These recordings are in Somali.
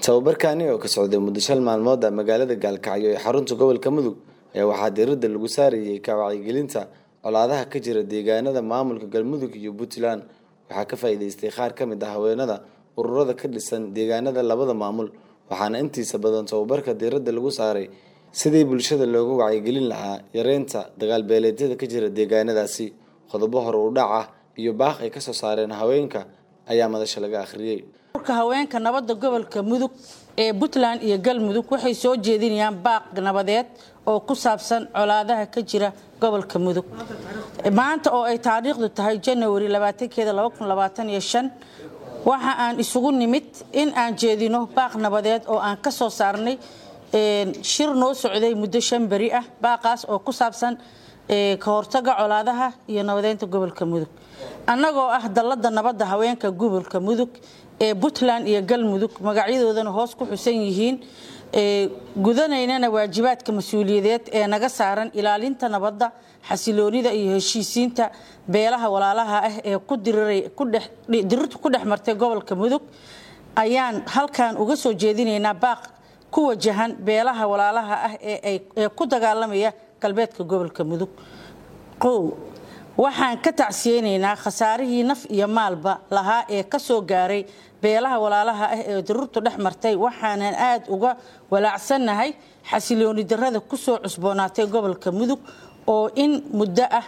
tababarkani oo ka socday muddo shan maalmood ah magaalada gaalkacyo ee xarunta gobolka mudug ayaa waxaa diiradda lagu saarayay ka wacyigelinta colaadaha ka jira deegaanada maamulka galmudug iyo puntland waxaa ka faa'iidaystay qaar ka mid ah haweenada ururada ka dhisan deegaanada labada maamul waxaana intiisa badan tababarka diiradda lagu saaray sidii bulshada looga wacyigelin lahaa yareynta dagaalbeeleedyada ka jira deegaanadaasi qodobo hore u dhac ah iyo baaq ay kasoo saareen haweenka ayaa madasha laga akhriyey urka haweenka nabadda gobolka mudug ee puntland iyo galmudug waxay soo jeedinayaan baaq nabadeed oo ku saabsan colaadaha ka jira gobolka mudug maanta oo ay taariikhdu tahay janawari labaatankeeda waxa aan isugu nimid in aan jeedino baaq nabadeed oo aan ka soo saarnay shir noo socday muddo shan beri ah baaqaas oo ku saabsan ka hortaga colaadaha iyo nabadeynta gobolka mudug annagoo ah dallada nabadda haweenka gobolka mudug ee puntland iyo galmudug magacyadoodana hoos ku xusan yihiin gudanaynana waajibaadka mas-uuliyadeed ee naga saaran ilaalinta nabadda xasiloonida iyo heshiisiinta beelaha walaalaha ah ee dirirtu ku dhex martay gobolka mudug ayaan halkan uga soo jeedinaynaa baaq ku wajahan beelaha walaalaha ah ee ku dagaalamaya galbeedka gobolka mudug qow waxaan ka tacsiyeynaynaa khasaarihii naf iyo maalba lahaa ee ka soo gaaray beelaha walaalaha ah ee daruurtu dhex martay waxaanan aad uga walaacsannahay xasilooni darrada ku soo cusboonaatay gobolka mudug oo in muddo ah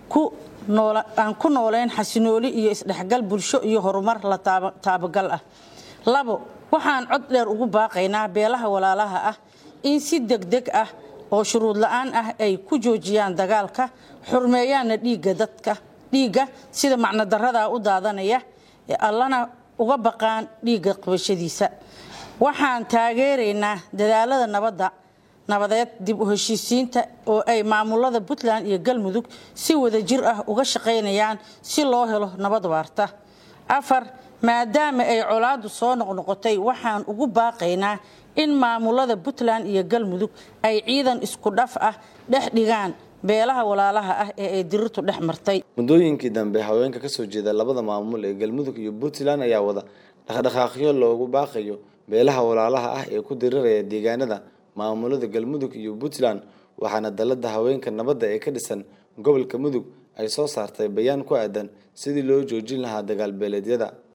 aan ku nooleyn xasinooli iyo isdhexgal bulsho iyo horumar la taabagal ah labo waxaan cod dheer ugu baaqaynaa beelaha walaalaha ah in si degdeg ah oo shuruud la-aan ah ay ku joojiyaan dagaalka xurmeeyaanna dhiigga dadka dhiigga sida macnodarradaa u daadanaya allana uga baqaan dhiigga qabashadiisa waxaan taageeraynaa dadaalada nabadda nabadeed dib u heshiisiinta oo ay maamulada puntland iyo galmudug si wada jir ah uga shaqaynayaan si loo helo nabad waarta afar maadaama ay colaadu soo noqnoqotay waxaan ugu baaqaynaa in maamulada puntland iyo galmudug ay ciidan isku dhaf ah dhex dhigaan beelaha walaalaha ah ee ay dirirtu dhex martay muddooyinkii dambe haweenka kasoo jeeda labada maamul ee galmudug iyo puntland ayaa wada dhaqdhaqaaqyo loogu baaqayo beelaha walaalaha ah ee ku diriraya deegaanada maamulada galmudug iyo puntland waxaana dalada haweenka nabadda ee ka dhisan gobolka mudug ay soo saartay bayaan ku aadan sidii loo joojin lahaa dagaal beeleedyada